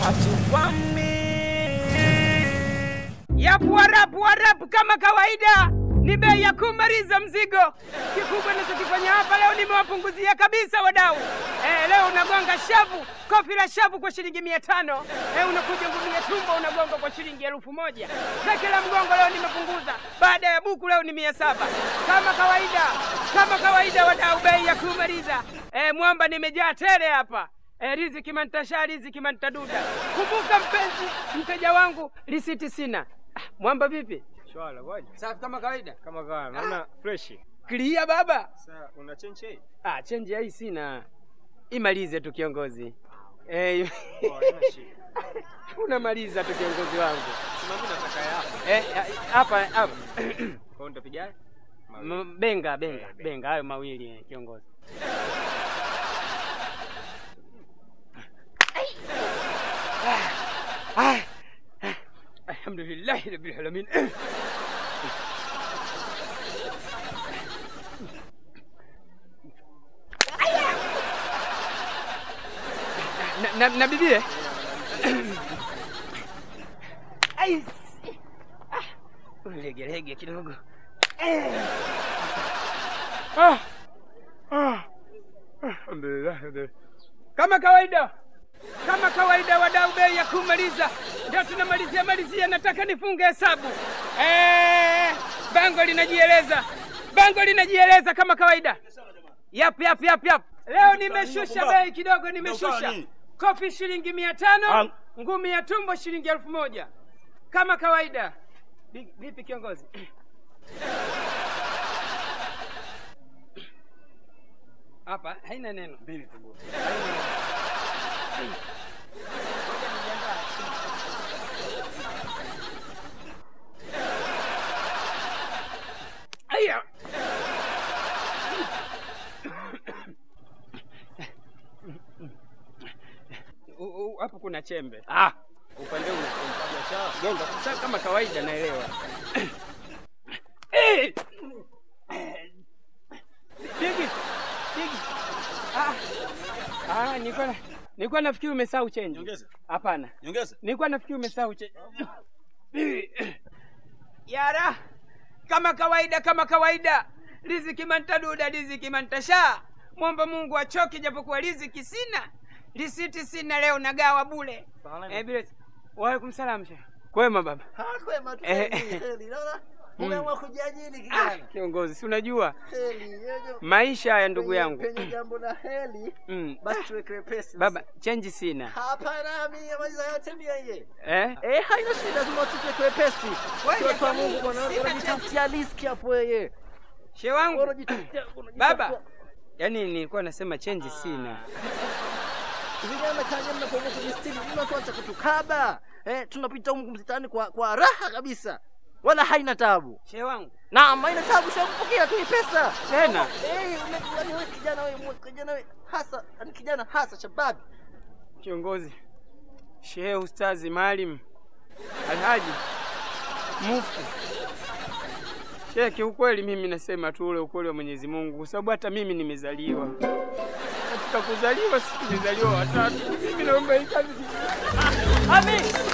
hatukwami. Yapu warapu warapu kama kawaida, ni bei ya kumaliza mzigo. Kikubwa nachokifanya hapa leo, nimewapunguzia kabisa wadau. Eh, leo unagonga shavu, kofi la shavu kwa shilingi mia tano. Eh, unakuja ngumi ya tumbo unagonga kwa shilingi elfu moja. Zake la mgongo leo nimepunguza, baada ya buku leo ni mia saba kama kawaida, kama kawaida wadau, bei ya kumaliza. Eh, mwamba nimejaa tele hapa. E, riziki mantasha riziki mantaduda. Kumbuka mpenzi, mteja wangu, risiti sina. Ah, mwamba vipi? Shwala kwaje? Safi kama kawaida. Kama kawa, naona fresh. Clear baba. Sasa una change hii? Ah, chenji hii sina. Imalize tu kiongozi. Eh, Oh, haina shida. unamaliza tu kiongozi wangu. Simami nataka ya hapa. Eh, hapa hapa. Kwa hiyo nitapigaje? Mawili. M- Benga, benga, Eh, benga. benga hayo mawili eh, kiongozi. Ah, ah, Alhamdulillah rabbil alamin. Na, na, na bibie Ai, ah, legelege kidogo Eh. Ah. Ah. Alhamdulillah, alhamdulillah. Kama kawaida, kama kawaida, wadau, bei ya kumaliza ndio tunamalizia malizia. Nataka nifunge hesabu eh, bango linajieleza, bango linajieleza kama kawaida. Yap, yap, yap, yap. Leo nimeshusha bei kidogo, nimeshusha kofi shilingi mia tano, ngumi ya tumbo shilingi elfu moja kama kawaida. Bi- Vipi kiongozi? Hapa haina neno. Mbili tu bwana. Aya. U- u- Hapo kuna chembe. Ah, upande una chembe. Gonga sasa kama kawaida naelewa. Eh! Bigi. Bigi. Ah. Ah, nilikuwa na- nilikuwa nafikiri umesahau change. Nyongeza. Hapana. Nyongeza. Nilikuwa nafikiri umesahau change. Yara. Kama kawaida kama kawaida. Riziki mantaduda riziki mantasha. Mwomba Mungu achoke japokuwa riziki sina. Risiti sina leo nagawa bule. Eh, bila wa alaikum salam shehe. Kwema baba. Kwema tu Eh. heli, heli. Naona umeamua kujiajiri Ah, kijana. kiongozi, si unajua Heli. yejo. maisha ya ndugu Penye- yangu. Penye jambo la heli. Mm. Basi tuweke pesi. Baba, change sina. Hapana, mimi maliza yote mia yeye. Eh? Eh, haina shida, lazima tuweke wepesi. Kweli, Watu wa hata Mungu mimi bwana, sina unajitafutia riski hapo wewe. Shehe wangu. Unajitafutia Baba. Yaani nilikuwa nasema change sina. Vijana kaja mnapoamua kujistiri, mnatuacha kutukaba. Eh, tunapita humu msitani kwa kwa raha kabisa. Wala haina tabu. Shehe wangu. Naam, haina tabu, shakupokea tu hii pesa. Tena. Eh, unajua ni wewe kijana wewe, mwe- kijana wewe hasa, ni kijana hasa shababi. Kiongozi. Shehe Ustazi Maalim. Alhaji. Mufti. Shehe, kiukweli mimi nasema tu ule ukweli wa Mwenyezi Mungu kwa sababu hata mimi nimezaliwa. Katika kuzaliwa si tumezaliwa watatu. Mimi naomba hii kazi. Ami,